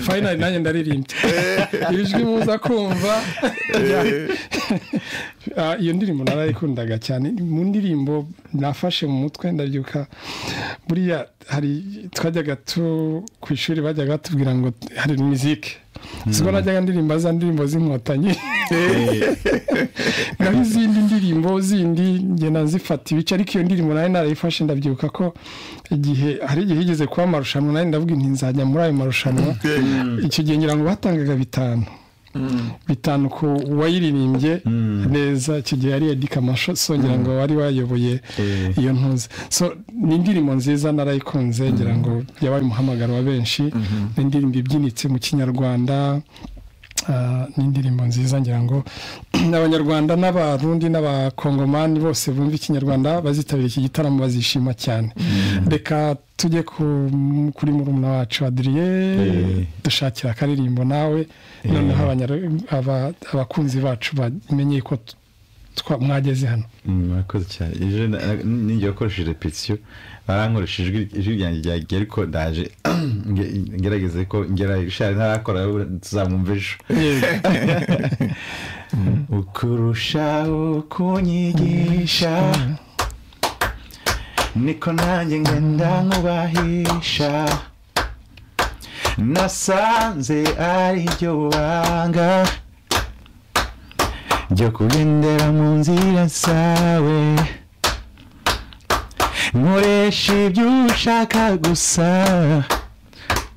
fayinari nanjye ndaririmbye ijwi muza kumva iyo ndirimbo narayikundaga cyane mu ndirimbo nafashe mu mutwe ndabyuka buriya hari twajyaga tu ku ishuri bajyaga batubwira ngo hari mizike siko najyaga ndirimba za ndirimbo z'inkotanyi naho izindi ndirimbo zindi ngenda zifata ibice ariko iyo ndirimbo nayo narayifashe ndabyibuka ko igihe hari igihe higeze kuba amarushanwa nayo ndavuga inti nzajya muri ayo marushanwa icyo gihe ngira ngo batangaga bitanu bitanu ku wayiririmbye neza icyo gihe yari edika songera ngo wari wayoboye iyo ntuzi ni indirimbo nziza narayikunze ngira ngo yabaye umuhamagaro wa benshi ni indirimbo ibyinitse mu kinyarwanda ni indirimbo nziza ngira ngo abanyarwanda n'abarundi n'abakongomani bose bumva ikinyarwanda bazitabira iki gitaramo bazishima cyane reka tujye kuri murumuna wacu adiriye dushakira akaririmbo nawe noneho abakunzi bacu bamenye ko mwageze hano murakoze cyane ejo ninjye wakoresheje repetisiyo barankoresha ijwi ryanjye ryagiye ariko ndaje ngerageze ko ngera ishari ntarakora tuzamwumva ejo ukurushaho kunyigisha niko nanjye ngenda nkubahisha nasanze ari ryo banga ryo kugendera mu nzira zawe nkoresha ibyo ushaka gusa